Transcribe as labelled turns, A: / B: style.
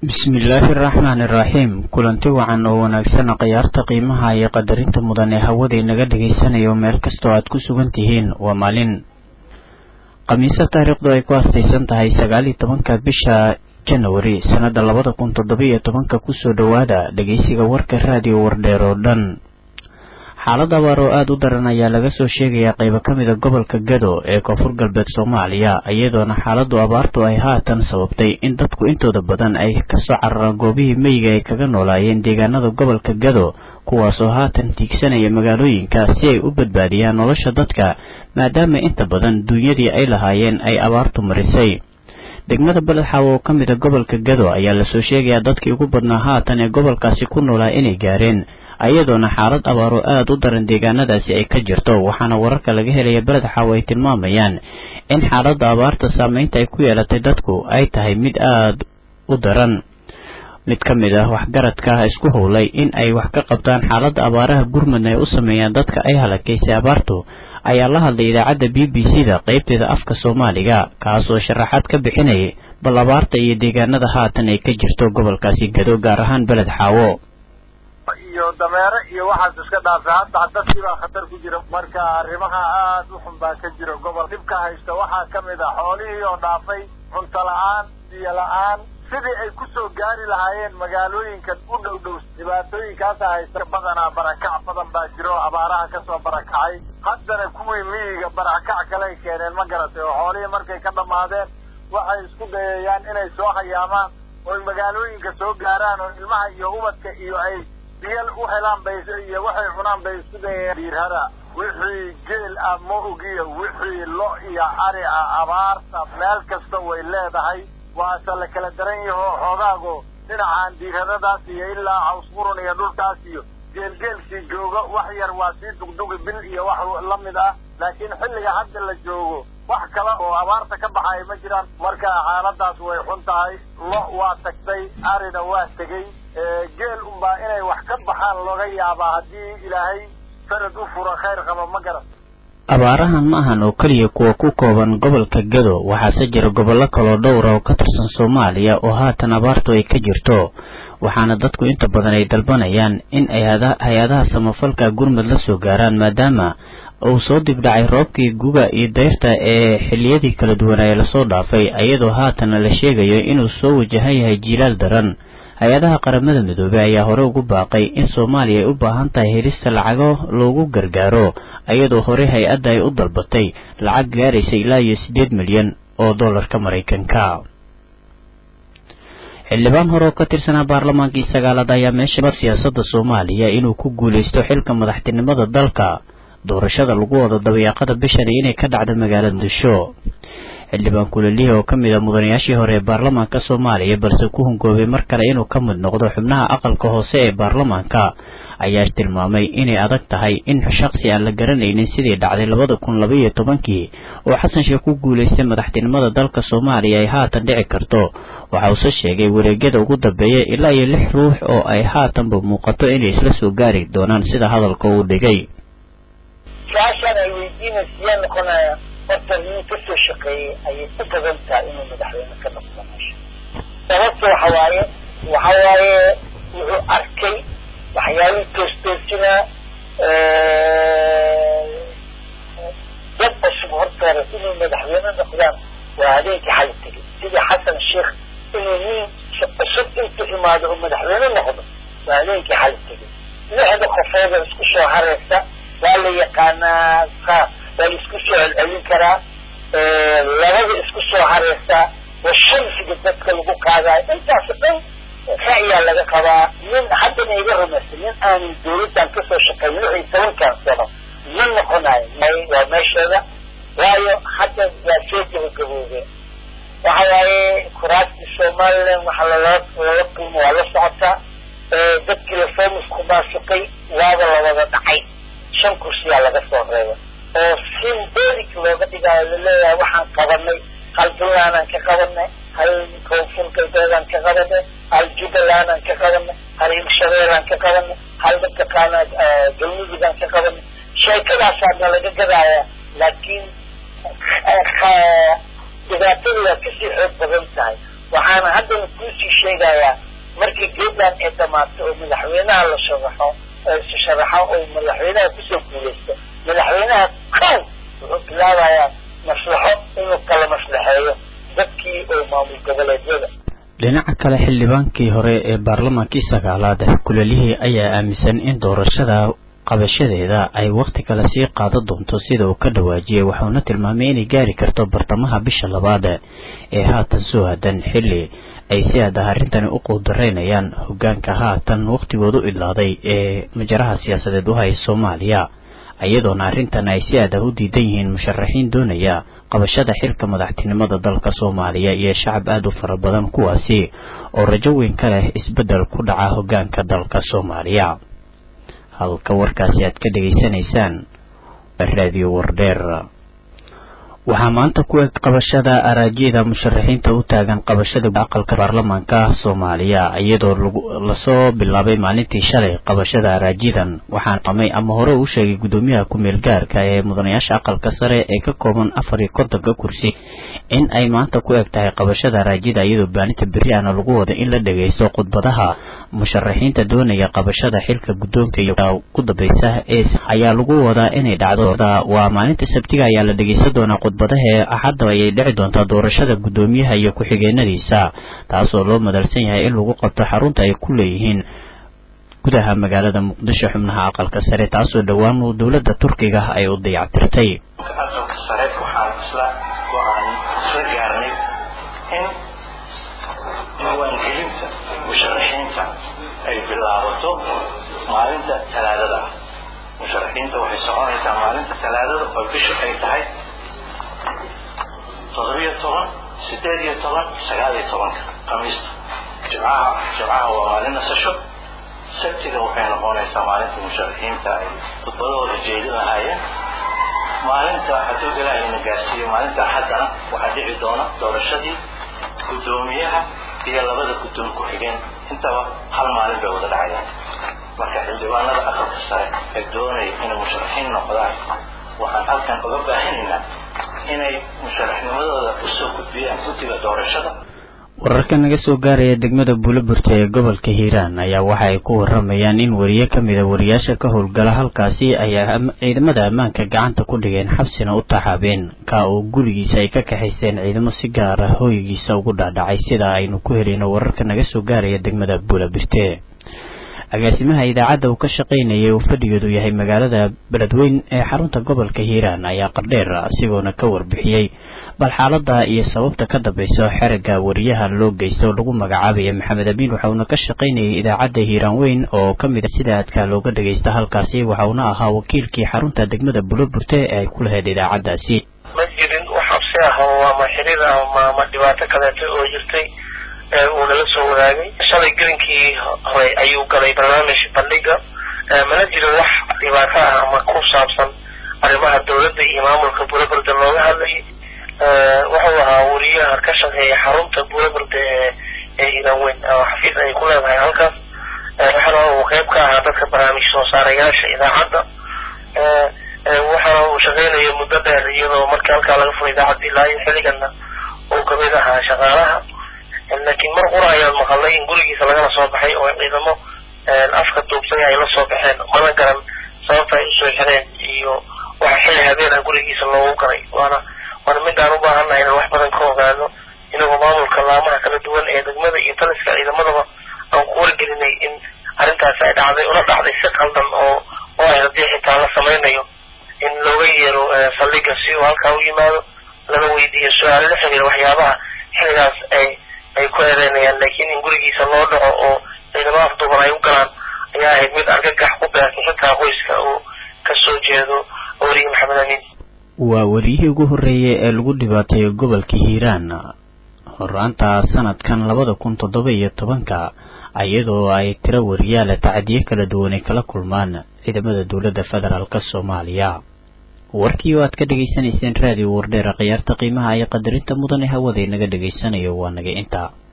A: bismillaahi araxmaani iraxiim kulanti wacan oo wanaagsan khiyaarta qiimaha iyo qadarinta mudan ee hawada inaga dhagaysanayo meel kastoo aad ku sugan tihiin waa maalin khamiise taariikhdu ay ku astaysan tahay sagaal iyo tobanka bisha janawari sannada labada kun toddoba iyo tobanka kusoo dhowaada dhegeysiga warka raadiyo wardheer oo dhan xaalad abaar oo aada u daran ayaa laga soo sheegayaa qaybo ka mida gobolka gado ee koonfur galbeed soomaaliya iyadoona xaaladu abaartu ay haatan sababtay in dadku intooda badan ay kasoo cararaan goobihii meyiga ay kaga noolaayeen deegaanada gobolka gado kuwaasoo haatan tiigsanaya magaalooyinka si ay u badbaadiyaan nolosha dadka maadaama inta badan duunyadii ay lahaayeen ay abaartu marisay degmada beledxaawo oo ka mida gobolka gado ayaa lasoo sheegayaa dadkii ugu badnaa haatan ee gobolkaasi ku noolaa inay gaareen iyadoona xaalad abaaro aada u daran deegaanadaasi ay ka jirto waxaana wararka laga helaya beled xaawo ay tilmaamayaan in xaaladda abaarta saameynta ay ku yeelatay dadku ay tahay mid aada u daran mid ka mid ah waxgaradka isku howlay in ay wax ka qabtaan xaaladda abaaraha gurmadna ay u sameeyaan dadka ay halakaysay abaartu ayaa la hadlay idaacadda b b c da qeybteeda afka soomaaliga kaasoo sharaxaad ka bixinayay bal abaarta iyo deegaanada haatan ay ka jirto gobolkaasi gado gaar ahaan beled xaawo
B: iyo dameere iyo waxaas iska dhaafay hadda dadkii baa khatar ku jira marka arrimaha aada u xun baa ka jira gobol dhibka haysta waxaa ka mid ah xoolihii oo dhaafay cunto la-aan biyo la-aan sidii ay kusoo gaari lahaayeen magaalooyinka u dhow dhow dhibaatooyinkaasa haysta badanaa barakac badan baa jiro oo abaaraha kasoo barakacay haddana kuwii miyiga barakac kaley keeneen ma garatay oo xoolihii markay ka dhammaadeen waxay isku dayayaan inay soo hayaamaan oy magaalooyinka soo gaaraan oo ilmaha iyo ubadka iyo ay biyal u helaan bay iyo waxay cunaan bay isku dayayaan diirhada wixii geel ah ma ogiya wixii lo iyo ari ah abaarta meel kasta way leedahay waase la kala daran yaho xoogaago dhinacaan diirhadadaas iyo ilaa cawsqurun iyo dhulkaas iyo geelgeelkii jooga wax yar waa sii dugdugi bil iyo wax la mid ah laakiin xilliga hadda la joogo wax kale oo abaarta ka baxaya ma jiraan marka xaaladaas way xun tahay lo waa tagtay arina waa tegey geel unbaa inay wax ka baxaan looga yaabaa haddii ilaahay sanad u furo khayr qaba ma garan
A: abaarahan ma ahan oo keliya kuwa ku kooban gobolka gado waxaase jira gobollo kaloo dhowra oo ka tirsan soomaaliya oo haatan abaartu ay ka jirto waxaana dadku inta badan ay dalbanayaan in ay hay-adaha samafalka gurmud la soo gaaraan maadaama uu soo dibdhacay roobkii guga iyo dayrta ee xilliyadii kala duwanaaye lasoo dhaafay iyadoo haatana la sheegayo inuu soo wajahan yahay jiilaal daran hay-adaha qaramada midoobey ayaa hore ugu baaqay in soomaaliya ay u baahan tahay helista lacago loogu gargaaro iyadoo hore hay-adda ay u dalbatay lacag gaaraysa ilaa iyo siddeed milyan oo dollarka maraykanka xildhibaan hore oo ka tirsanaa baarlamaankii sagaalaad ayaa meesha siyaasadda soomaaliya inuu ku guulaysto xilka madaxtinimada dalka doorashada lagu wado dabayaaqada bishani inay ka dhacdo magaalada muqdisho xildhibaan kulalihi oo ka mid a mudanayaashii hore ee baarlamaanka soomaaliya balse ku hungoobay mar kale inuu ka mid noqdo xubnaha aqalka hoose ee baarlamaanka ayaa tilmaamay inay adag tahay in shaksi aan la garanaynin sidii dhacday labada kun laba iyo tobankii oo xasan sheekh ku guulaystay madaxtinimada dalka soomaaliya ay haatan dhici karto waxa uuse sheegay wareegyada ugu dambeeya ilaa iyo lix ruux oo ay haatanba muuqato inay isla soo gaari doonaan sida hadalka uu dhigay
C: horta nin kasoo shaqeeyey ayay u badan tahay inuu madaxweyne ka noqdo meesha sababta waxa waaye waxa waaye wuxuu arkay waxyaalihii toostoosina dad cusub hortooda inay madaxweyne noqdaan waa habeenkii xali tegay sidii xasan sheekh inuu nin cusub intuu imaado oo madaxweyne noqdo waa habeenkii xali tegay lixda qofooda isku soo hareysa waa la yaqaanaa waa la isku soo celcelin karaa labada isku soo hareysa waa shamsiga dadka lagu qaadayo intaas dhan ra'yaa laga qabaa nin haddana iga rumaysa nin aanan dawladdan kasoo shaqeyn lix iyo tobankan sano ma noqonayo waa meesheeda waayo hadda waa soo gabagaboobeen waxa waaye kuraastii somaliland waxa lala lala qiimo waa la socotaa dadkii lafomusku maasuqay waaba la wada dhacay shan kursiyaa laga soo reebay oo symbolic looga dhigaayo laleeyahay waxaan qabanay hal puntlandaan ka qabanay hal koonfur galbeedaan ka qabanay hal jubbalandaan ka qabanay hal hirshabeelaan ka qabanay hal mataqaana galmudugaan ka qabanay sheekadaasaa nalaga gadaaya laakiin dhibaatada waa kasii xoog badan tahay waxaana haddana kuusii sheegayaa markii geedland ay dhamaato oo madaxweynaha la sharaxo sharaxo oo madaxweynaha kusoo guulaysto madaxweynaha kow wuxuu bilaabayaa maslaxo inuu kala maslaxeeyo dadkii oo maamul goboleedyada
A: dhinaca kale xildhibaankii hore ee baarlamaankii sagaalaad kulelihii ayaa aaminsan in doorashada qabashadeeda ay wakhti kale sii qaadan doonto sida uu ka dhawaajiyey wuxuuna tilmaamay inay gaari karto bartamaha bisha labaad ee haatan soo hadan xilli ay si adah arrintani u quudaraynayaan hogaanka haatan wakhtigoodu idlaaday ee majaraha siyaasadeed u haya soomaaliya iyadoona arrintan ay si adah u diidan yihiin musharaxiin doonaya qabashada xilka madaxtinimada dalka soomaaliya iyo shacab aada u fara badan kuwaasi oo rajo weyn ka leh isbeddel ku dhaca hogaanka dalka soomaaliya halka warkaasi aad ka dhegaysanaysaan raadiyo wardheer waxaa maanta ku eg qabashada araajyada musharaxiinta u taagan qabashada aqalka baarlamaanka soomaaliya iyadoo lasoo bilaabay maalintii shalay qabashada araajyadan waxaan qamay ama hore u sheegay guddoomiyaha ku-meel gaarka ee mudanayaasha aqalka sare ee ka kooban afar iyo kontonka kursi in ay maanta ku eg tahay qabashada araajyada iyadoo baaninta beri aana lagu wada in la dhagaysto khudbadaha musharaxiinta doonaya qabashada xilka guddoonka iyo ku dambeysa ee ayaa lagu wadaa inay dhacdo waa maalinta sabtiga ayaa la dhegeysan doonaa khudbadaha ee axadda ayay dhici doontaa doorashada guddoomiyaha iyo ku-xigeenadiisa taasoo loo madalsan yahay in lagu qabto xarunta ay ku leeyihiin gudaha magaalada muqdisho xubnaha aqalka sare taasoo dhowaan dowladda turkiga ay u dayactirtay
D: aqalka sare waxaan isla go-aan isla gaarnay in diiwaangelinta musharaxiinta ay bilaabato maalinta talaadada ah musharaxiinta waxay soconaysaa maalinta talaadada oo bisha ay tahay toddobiyo toban sideed iyo toban sagaal iyo tobanka khamiista jimcaha jimcaha waa maalin nasasho sabtiga waxay noqonaysaa maalinta musharaxiinta ay khudbadahooda jeedin lahaayeen maalinta hadduu ilaahayna gaarsiiyo maalinta axaddana waxaa dhici doona doorashadii guddoomiyaha iyo labada guddoon ku-xigeen intaba hal maalin bay wada dhacayaan marka xildhibaanada aqalka sare ee doonaya inay musharaxiin noqdaan waxaan halkan uga baahanaynaa inay musharaxnimadooda usoo gudbiyaan guddiga doorashada
A: wararka naga soo gaaraya degmada buuloburta ee gobolka hiiraan ayaa waxa ay ku waramayaan in wariye ka mida wariyaasha ka howlgala halkaasi ayaa ciidamada ammaanka gacanta ku dhigeen xabsina u taxaabeen ka oo gurigiisa ay ka kaxaysteen ciidamo si gaar ah hooygiisa ugu dhaadhacay sida aynu ku helayno wararka naga soo gaaraya degmada buulobirte agaasimaha idaacadda uu ka shaqaynayay uu fadhigeedu yahay magaalada beledweyn ee xarunta gobolka hiiraan ayaa qardheer asigoona ka warbixiyey bal xaalada iyo sababta ka dambeysa xerigga wariyaha loo geysta oo lagu magacaabaya maxamed amiin waxauna ka shaqaynayay idaacadda hiiraan weyn oo ka mid a sida aadka looga dhagaysta halkaasi waxauna ahaa wakiilkii xarunta degmada buloburte ee ay ku lahayd idaacaddaasi
E: ma jirin wax habsi ah oo ama xiriir ah ama dhibaato kaleeto oo jirtay uu nala soo wadaagay shalay gelinkii hore ayuu galay barnaamij bandhiga mana jiro wax dhibaato ah ama ku saabsan arrimaha dawladda iyo maamulka buulaburda looga hadlayay wuxuu ahaa wariyaha ka shaqeeya xarunta buulaburda ee ee hiiraan weyn oo xafiis ay ku leedahay halkaas waxaana uu qeyb ka ahaa dadka barnaamij soo saarayaasha idaacadda waxaana uu shaqeynaya muddo dheer iyadoo markii halkaa laga furay idaacadda ilaa iyo xilliganna uu kamid ahaa shaqaalaha laakiin mar qura ayaan maqalnay in gurigiisa lagala soo baxay oo ciidamo afka duubsay ay la soo baxeen mana garan sababta ay usoo xireen iyo waxa xilli habeena gurigiisa loogu galay waana waana midaan u baahannahay inaan wax badan ka ogaano inagoo maamulka laamaha kala duwan ee degmada iyo taliska ciidamadaba aan ku wargelinay in arrintaasi ay dhacday una dhacday si qaldan oo oo ay haddii xitaa la samaynayo in looga yeero saldhiga si uu halkaa u yimaado lana weydiiyo su-aalo la xiriira waxyaabaha xilligaas ay ay ku eedeynayaan laakiin in gurigiisa loo dhaco oo ciidamo afduuban ay u galaan ayaa ahayd mid argagax ku beertay xitaa qoyska uu kasoo jeedo weriye maxamed amiin
A: waa wariyihii ugu horreeyay ee lagu dhibaateeyo gobolka hiiraan horaanta sanadkan labada kun toddoba iyo tobanka iyadoo ay tiro wariyaala tacadiyo kala duwanay kala kulmaan ciidamada dowladda federaalk soomaaliya warkii oo aad ka dhegaysanayseen raadiyo wardheera khiyaarta qiimaha iyo qadarinta mudane hawada inaga dhegaysanayo waa naga intaa